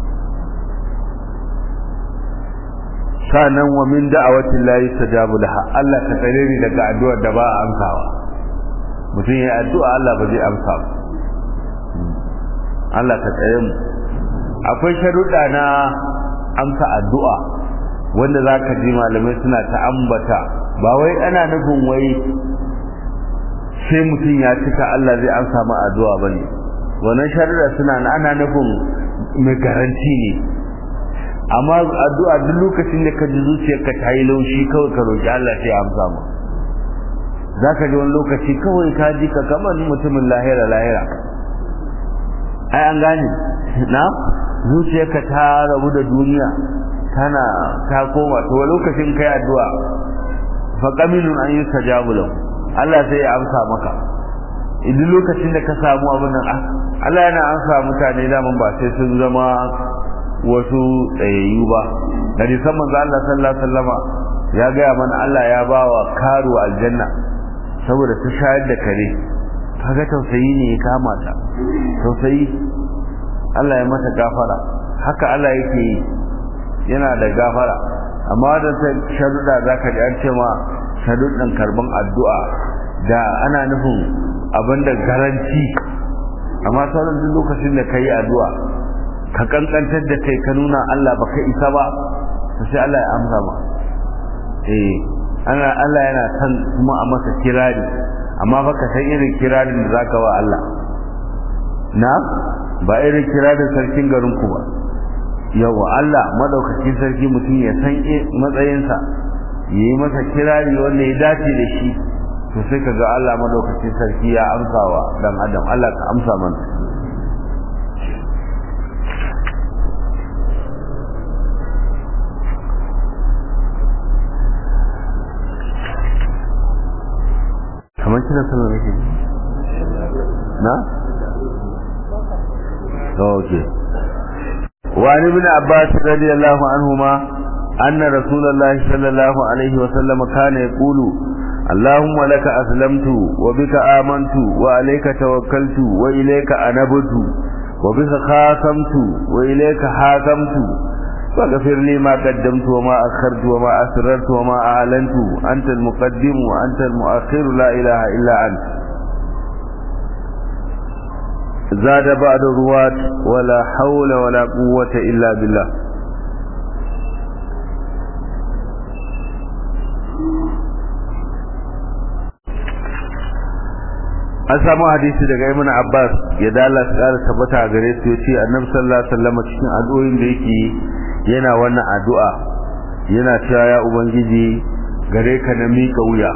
sanan wa min da'awatin la yustajabu laha Allah ka tsare ni daga addu'ar da ba a amsawa mutum ya addu'a Allah ba zai amsa ba Allah ka tsare mu akwai sharuɗa na amsa addu'a wanda zaka ji malamai suna ta ambata ba wai ana nufin wai sai mutum ya cika Allah zai amsa ma addu'a bane wannan sharuɗa suna ana nufin mai garanti ne amma addu'a duk lokacin da ka ji zuciyarka ta yi laushi kawai ka roki Allah sai amsa ma zaka ji wani lokaci kawai ka ji ka kamar mutumin lahira lahira ai an gane na zuciyarka ta rabu da duniya tana ta koma to lokacin kai addu'a fa qaminun an yustajabu lahu Allah sai ya amsa maka idan lokacin da ka samu abin nan Allah yana amsa mutane daman ba sai sun zama wasu tsayayyu ba hadisan manzo Allah sallallahu alaihi wasallama ya gaya mana Allah ya bawa karu aljanna saboda ta shayar da kare kaga tausayi ne ya kama ta tausayi Allah ya mata gafara haka Allah yake yi yana da gafara amma da ta sharuɗa zaka ji an ce ma sharuɗin karban addu'a da ana nufin abin da garanti amma sauran duk lokacin da ka yi addu'a ka kankantar da kai ka nuna Allah ba ka isa ba sai Allah ya amsa ma eh ana Allah yana san kuma a masa kirari amma fa ka san irin kirarin da zaka wa Allah na ba irin kirarin sarkin garin ku ba yawa Allah madaukakin sarki mutum ya san matsayinsa yayi masa kirari wanda ya dace da shi to sai kaga Allah madaukakin sarki ya amsawa dan adam Allah ka amsa mana kamar kina sallar nake na okay وعن ابن عباس رضي الله عنهما أن رسول الله صلى الله عليه وسلم كان يقول اللهم لك أسلمت وبك آمنت وعليك توكلت وإليك أنبت وبك خاصمت وإليك حاكمت فاغفر لي ما قدمت وما أخرت وما أسررت وما أعلنت أنت المقدم وأنت المؤخر لا إله إلا أنت زاد بعد الرواة ولا حول ولا قوة إلا بالله an samu hadisi daga ibn Abbas ya dala tsara tabbata gare su yace Annabi sallallahu alaihi wasallam cikin addu'o'in da yake yana wannan addu'a yana cewa ya ubangiji gare ka na mika wuya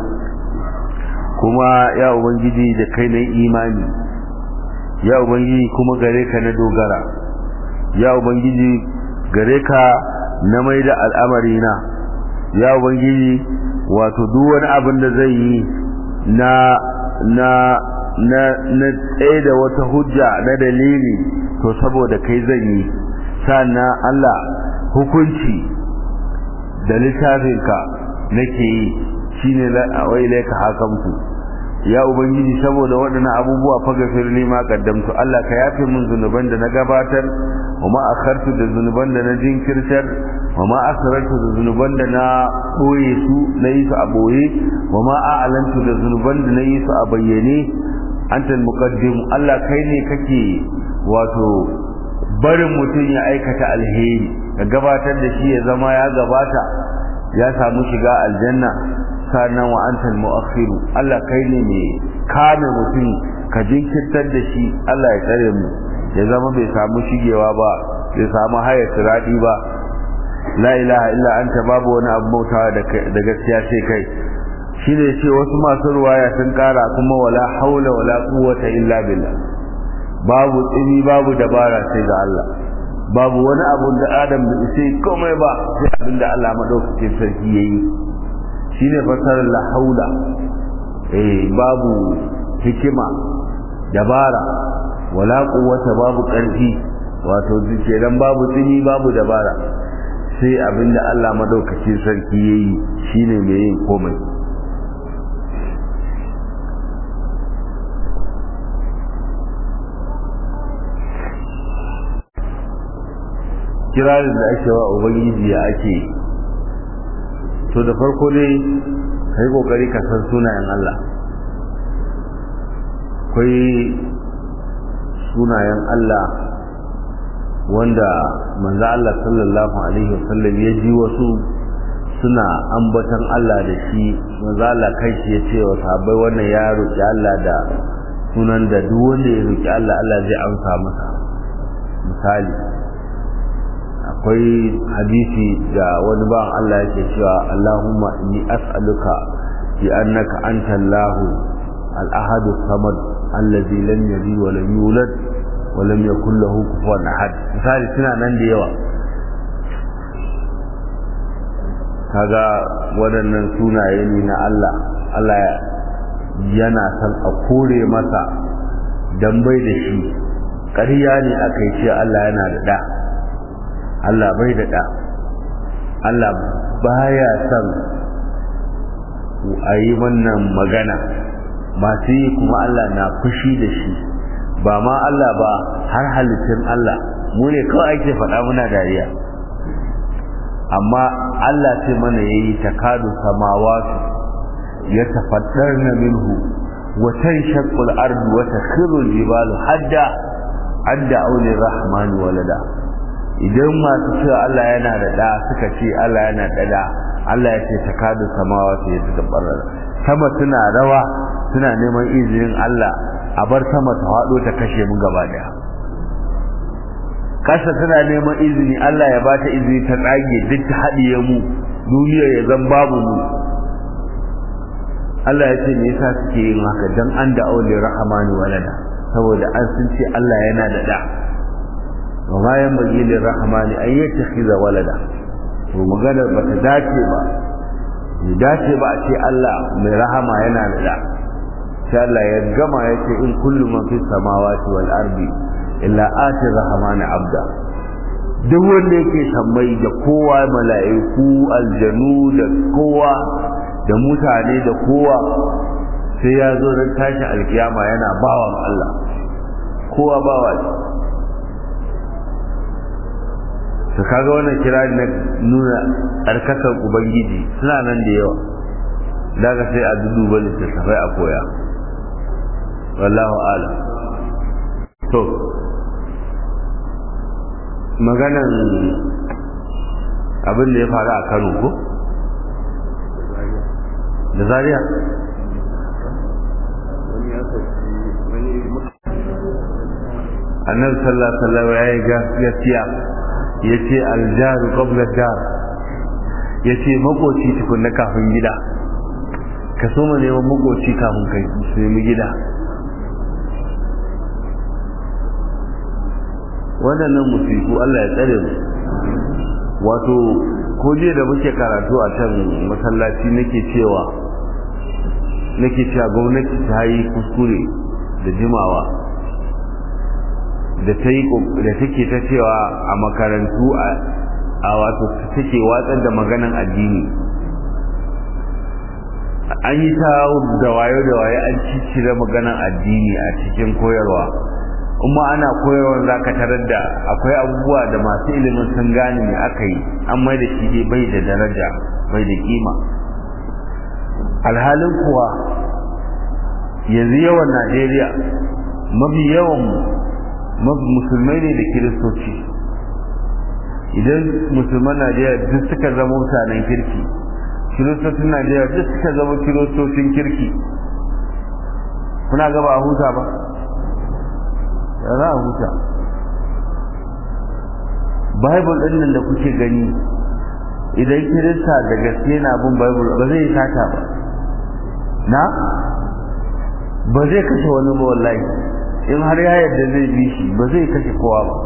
kuma ya ubangiji da kai na imani ya ubangiji kuma gare ka na dogara ya ubangiji gare ka na mai da al'amari na ya ubangiji wato duk wani abin da zai yi na na na na tsaye da wata hujja na dalili to saboda kai zan yi sannan Allah hukunci da littafinka nake yi shine wa ilaika hakamtu ya ubangiji saboda waɗannan abubuwa fa gafir ni ma kaddamtu Allah ka yafe min zunuban da na gabatar wa ma akhartu da zunuban da na jinkirtar wa ma asrartu da zunuban da na boye su na yi su a boye wa ma a'lantu da zunuban da na yi su a bayyane antal muqaddim Allah kai ne kake wato barin mutum ya aikata alheri ka gabatar da shi ya zama ya gabata ya samu shiga aljanna sannan wa antal mu'akhiru Allah kai ne mai kame mutum ka jinkirtar da shi Allah ya tsare mu ya zama bai samu shigewa ba bai samu haya siradi ba la ilaha illa anta babu wani abu bautawa da gaskiya sai kai shine ce wasu masu ruwaya sun kara kuma wala haula wala quwwata illa billah babu tsini babu dabara sai ga Allah babu wani abu da Adam bai sai komai ba sai abin da Allah madaukakin sarki yayi shine fasarar la haula eh babu hikima dabara wala quwwata babu karfi wato zuciya dan babu tsini babu dabara sai abin da Allah madaukakin sarki yayi shine mai yin komai kirarin da ake wa ubangiji ya ake to da farko dai kai kokari ka san sunayen Allah akwai sunayen Allah wanda manzo Allah sallallahu alaihi wasallam ya ji wasu suna ambatan Allah da shi manzo Allah kai shi ya ce wa sahabbai wannan ya roki Allah da sunan da duk wanda ya roki Allah Allah zai amsa masa misali akwai hadisi da wani ban Allah yake cewa Allahumma inni as'aluka bi annaka anta Allah al-ahad as-samad allazi lam yalid wa lam yulad wa lam yakul lahu kufuwan ahad misali suna nan da yawa kaga waɗannan sunaye ne na Allah Allah yana san a kore masa dan bai da shi ƙarya ne aka yi ce Allah yana da da Allah bai da ɗa Allah baya son a yi wannan magana masu yi kuma Allah na fushi da shi ba ma Allah ba har halittun Allah mu ne kawai ake faɗa muna dariya amma Allah ce mana ya yi takadu samawatu ya tafaddar na minhu watan shakul ardu wata khirul jibalu hadda hadda aulin rahmani walada idan masu cewa Allah yana da ɗa suka ce Allah yana da ɗa Allah ya ce takadu samawa su yi tabbarar sama suna rawa suna neman izinin Allah a bar sama ta haɗo ta kashe mu gaba ɗaya kasa tana neman izini Allah ya bata izini ta tsage duk ta haɗiye mu duniya ya zan babu mu Allah ya ce me yasa suke yin haka dan an da aure rahamani walada saboda an sun ce Allah yana da ɗa وما ينبغي للرحمن أن يتخذ ولدا ومغانا بتداتي با dace ba a ce Allah mai rahama yana da da sai Allah ya gama ya ce in kullu man fi samawati wal ardi illa ati rahman abda duk wanda yake sammai da kowa mala'iku aljanu da kowa da mutane da kowa sai ya zo ran tashi alkiyama yana bawan Allah kowa bawa su kaga wannan kira na nuna tsarkakar ubangiji suna nan da yawa daga sai a duduba littattafai a koya wallahu ala to maganan abin da ya faru a kano ko da zariya annabi sallallahu alaihi wasallam ya yi gaskiya yace aljaru qabla dar yace makoci tukunna kafin gida ka so mu neman makoci kafin kai su nemi gida waɗannan musiku Allah ya tsare mu wato ko jiya da muke karatu a can masallaci nake cewa nake cewa gwamnati ta yi kuskure da jimawa da ta yi da take ta cewa a makarantu a wato take watsar da maganan addini an yi ta da wayo da waye an ciccire maganan addini a cikin koyarwa kuma ana koyarwa za ka tarar da akwai abubuwa da masu ilimin sun gane ne aka yi an mai da shi bai da daraja bai da kima alhalin kuwa yanzu yawan najeriya mafi yawan musulmai ne da kiristoci idan musulman najeriya duk suka zama mutanen kirki kiristocin najeriya duk suka zama kiristocin kirki kuna gaba a huta ba za a huta bible ɗin nan da kuke gani idan kirista da gaske na bin bible ba zai sata ba na ba zai kashe wani ba wallahi in har ya yarda zai bi shi ba zai kashe kowa ba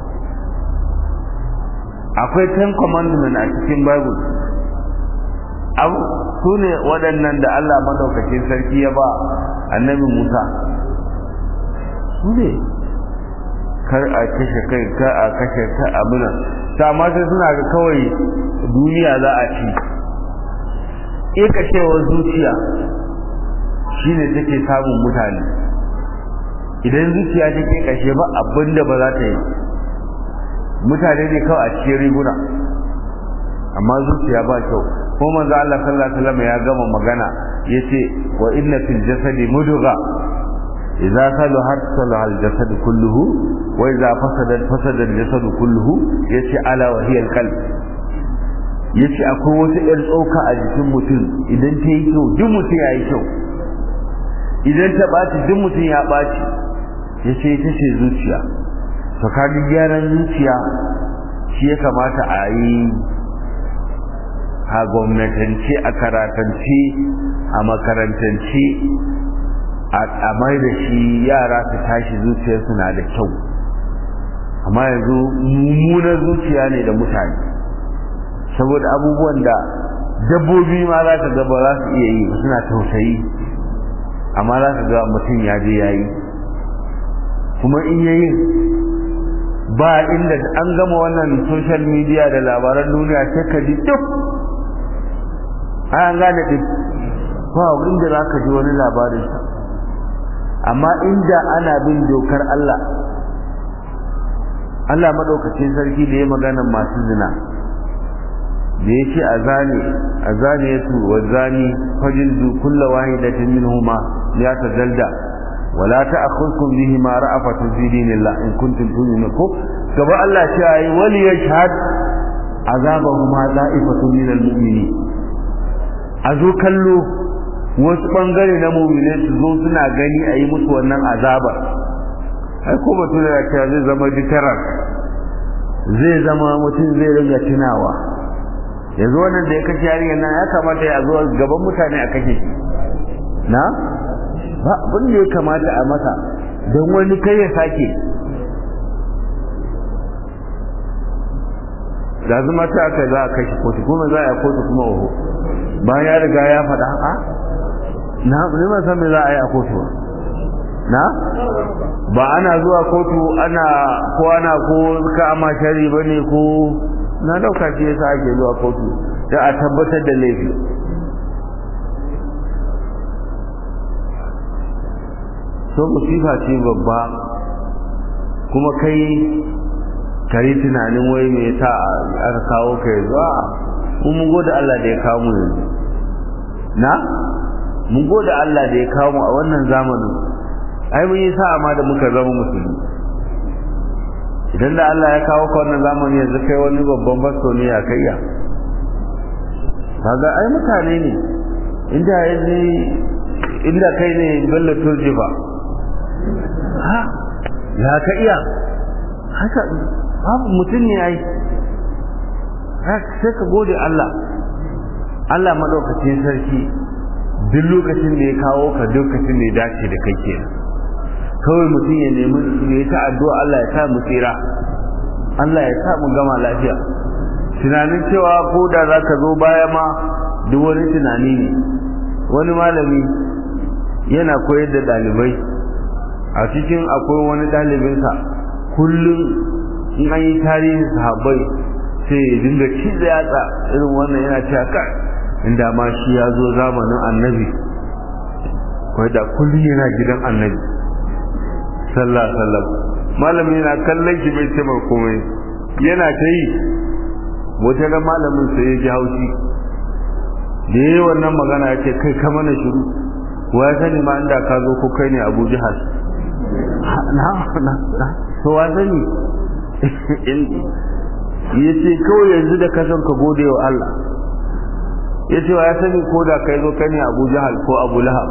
akwai ten commandment a cikin bible abu su ne waɗannan da Allah madaukakin sarki ya ba annabi Musa su ne kar a kashe kai kar a kashe ta abuna ta ma sai suna ga kawai duniya za a ci ikacewar zuciya shine take samun mutane idan zuciya ta ke kashe ba abinda ba za ta yi mutane ne kawai a cikin riguna amma zuciya ba kyau ko manzo Allah sallallahu alaihi wasallam ya gama magana yace wa inna fil jasadi mudgha idza salahat salaha al jasad kulluhu wa idza fasada fasada al jasad kulluhu yace ala wa hiya al qalb yace akwai wata yar tsoka a jikin mutum idan ta yi kyau duk mutum ya yi kyau idan ta ɓaci duk mutum ya ɓaci yace ita ce zuciya to kaga gyaran zuciya shi ya kamata a yi a gwamnatance a karatance a makarantance a mai da shi yara su tashi zuciyarsu na da kyau amma yanzu mummunar zuciya ne da mutane saboda abubuwan da dabbobi ma za ka ga ba za su iya yi suna tausayi amma za ka ga mutum ya je ya yi kuma in yayi ba inda an gama wannan social media da labaran duniya sai ka ji duk an gane duk ba inda za ka ji wani labarin sa amma inda ana bin dokar Allah Allah madaukakin sarki da ya magana masu zina da ya ce a zane a zane ya su wa zani fajildu kulla wahidatin minhuma ya tazalda wala ta'khudhukum bihi ma ra'afatu fi dinillah in kuntum tu'minun ko gaba Allah ce ayi wali yashhad azabahuma da'ifatun minal mu'minin a zo kallo wasu bangare na mu'mine su zo suna gani a yi musu wannan azabar ai ko batu da cewa zai zama deterrent zai zama mutum zai ringa tunawa yanzu wannan da ya kashe yarinyar nan ya kamata ya zo gaban mutane a kashe shi na ba abin da ya kamata a masa don wani kai ya sake da zama ta aka za a kashe kotu kuma za a kotu kuma oho bayan ya riga ya faɗa a na ne san me za a yi a kotu na ba ana zuwa kotu ana ko ana ko ka ama shari bane ko na dauka shi yasa ake zuwa kotu da a tabbatar da laifi so musifa ce babba kuma kai kare tunanin wai me yasa aka kawo ka yanzu a mun gode Allah da ya kawo mu yanzu na mun gode Allah da ya kawo mu a wannan zamanin ai mun yi sa'a ma da muka zama musulmi idan da Allah ya kawo ka wannan zamani yanzu kai wani babban basto ne ya kai ya kaga ai mutane ne inda yanzu inda kai ne bello turji ba ha ya ka iya haka babu mutum ne ai sai ka gode Allah Allah madaukakin sarki duk lokacin da ya kawo ka lokacin da ya dace da kai kenan kawai mutum ya nemi ya ta addu'a Allah ya sa mu tsira Allah ya sa mu gama lafiya tunanin cewa ko da za ka zo baya ma duk wani tunani ne wani malami yana koyar da ɗalibai a cikin akwai wani ɗalibinsa kullum in an yi tarihin sahabbai sai ya dinga ciza yatsa irin wannan yana cewa kai inda ma shi ya zo zamanin annabi kawai da kullum yana gidan annabi sallah sallam malamin yana kallon shi bai ce komai yana ta yi wata ga malamin sai ya ji haushi da yi wannan magana ya ce kai kama na shiru wa ya sani ma inda ka zo ko kai ne abu jihar na na na to wa sani ya ce kawai yanzu da ka son ka gode wa Allah ya ce wa ya sani ko da kai zo kai ne abu jihar ko abu lahab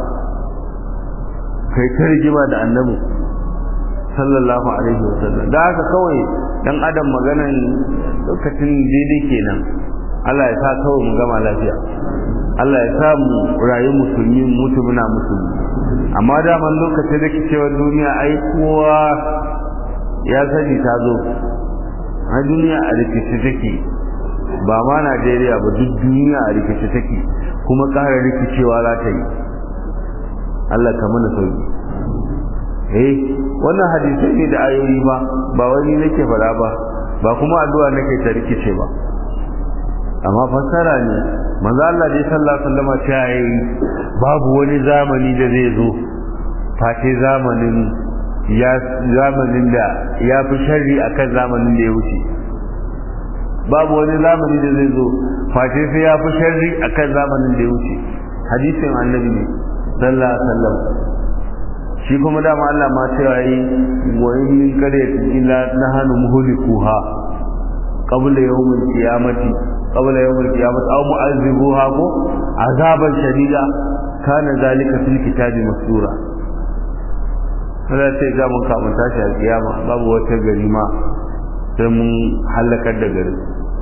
kai ta rigima da annabi sallallahu alaihi wasallam da haka kawai dan adam maganan lokacin daidai kenan Allah ya sa kawai mu gama lafiya Allah ya sa mu rayu musulmi mutu muna musulmi amma daman lokacin da kicewar duniya ai kowa ya sani ta zo a duniya a rikici take ba ma Najeriya ba duk duniya a rikici take kuma ƙara rikicewa za ta yi Allah ka mana sauki eh wannan hadisai ne da ayoyi ba ba wani nake fara ba ba kuma addu'a nake ta rikice ba amma fassara ne manzo Allah dai sallallahu alaihi wasallam ta yi babu wani zamani da zai zo face zamanin ya zamanin da ya fi sharri akan zamanin da ya wuce babu wani zamani da zai zo face sai ya fi sharri akan zamanin da ya wuce hadisin annabi ne sallallahu alaihi wasallam shi kuma dama Allah ma cewa yi wa in min qaryatin illa nahnu muhlikuha qabla yawmil qiyamati qabla yawmil qiyamati aw mu'azzibuha ko azaban shadida kana zalika fil kitabi masura kada sai ga mun kamun tashi alkiyama babu wata gari ma sai mun halakar da gari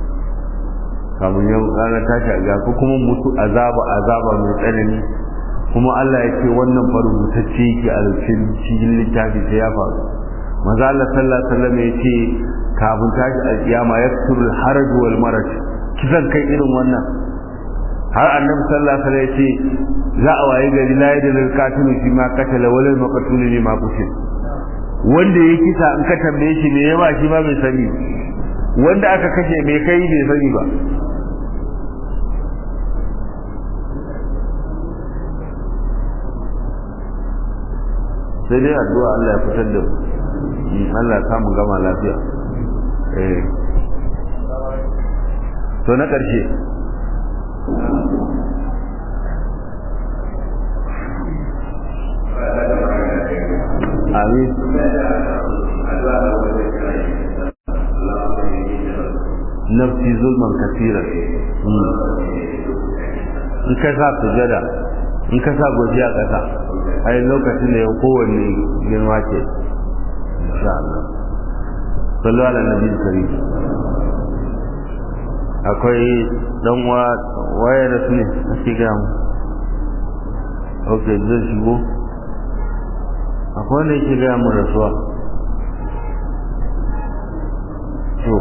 kamun yau ranar tashi alkiyama ko kuma mutu azaba azaba mai tsanani kuma Allah ya ce wannan faru mutacce yake a cikin littafi sai ya faru maza Allah sallallahu alaihi wasallam ya ce kafin tashi alkiyama yaksuru al-haraj wal maraj kisan kai irin wannan har annabi sallallahu alaihi wasallam ya ce za a waye gari la yadda lil qatilu fi ma qatala wal maqtulu li ma qutil wanda ya kisa in ka tambaye shi me yawa shi ma bai sani wanda aka kashe me kai bai sani ba sai dai addu'a Allah ya fitar da mu Allah ya samu gama lafiya eh to na ƙarshe amin nafsi zulman kasira in ka sa sujada in ka sa gojiya ƙasa a yi lokacin da ya kowanne girma ce insha Allah sallu ala nabi kari akwai dan waya da su ne a shiga mu ok zai shigo akwai wanda yake gaya mu rasuwa to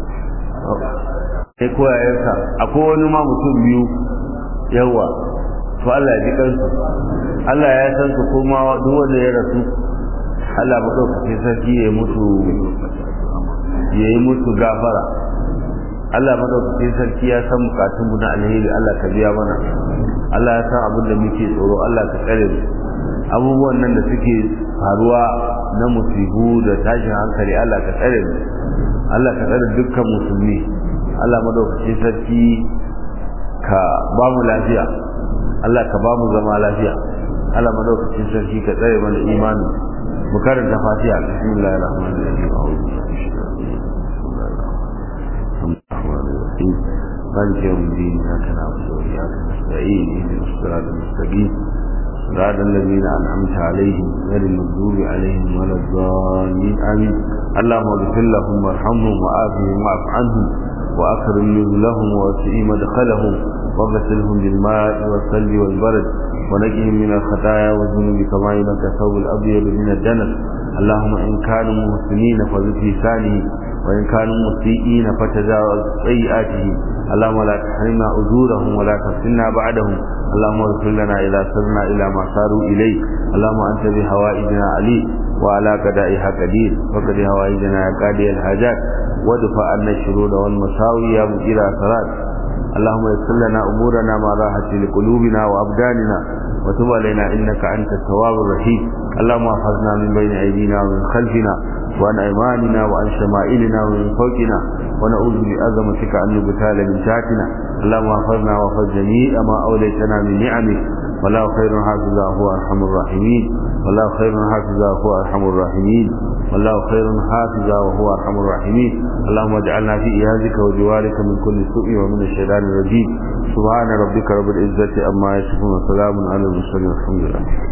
sai koya yanka akwai wani ma mutum biyu yawa to Allah ya ji kansu Allah ya san su kuma duk wanda ya rasu Allah madaukake sarki ya mutu ya yi mutu gafara Allah madaukake sarki ya san bukatun mu na alheri Allah ka biya mana Allah ya san abin da muke tsoro Allah ka tsare mu abubuwan nan da suke faruwa na musibu da tashin hankali Allah ka tsare mu Allah ka tsare dukkan musulmi Allah madaukakin sarki ka ba mu lafiya Allah ka ba mu zama lafiya Allah madaukakin sarki ka tsare mana imani mu karanta fatiha bismillahir rahmanir rahim مالك يوم الدين إياك نعبد وإياك نستعين اهدنا الصراط المستقيم صراط الذين أنعمت عليهم غير المغضوب عليهم ولا الضالين آمين اللهم اغفر لهم وارحمهم وعافهم واعف عنهم وأكرم نزلهم ووسع مدخلهم وغسلهم بالماء والثلج والبرد ونجهم من الخطايا والذنوب كما ينقى الثوب الأبيض من الدنس اللهم إن كانوا محسنين فزد لسانه وإن كانوا مسيئين فتجاوز سيئاتهم اللهم لا تحرمنا أجورهم ولا تفتنا بعدهم اللهم اغفر لنا إذا سرنا إلى ما صاروا إليه اللهم أنت بهوائجنا عليم وعلى قدائها قدير فقد هوائجنا يا قاضي الحاجات وادفع عنا الشرور والمساوي يا مجير أثرات اللهم يسر لنا أمورنا مع راحة لقلوبنا وأبداننا وتب علينا إنك أنت التواب الرحيم اللهم احفظنا من بين أيدينا ومن خلفنا وعن أيماننا وعن شمائلنا ومن فوقنا ونعوذ بعظمتك أن نبتال من تحتنا اللهم احفظنا واحفظ جميع ما أوليتنا من نعمك والله خير حافظا هو أرحم الراحمين والله خير حافظا هو أرحم الراحمين والله خير حافظا وهو أرحم الراحمين اللهم اجعلنا في إيازك وجوارك من كل سوء ومن الشيطان الرجيم سبحان ربك رب العزة أما يصفون وسلام على المرسلين والحمد لله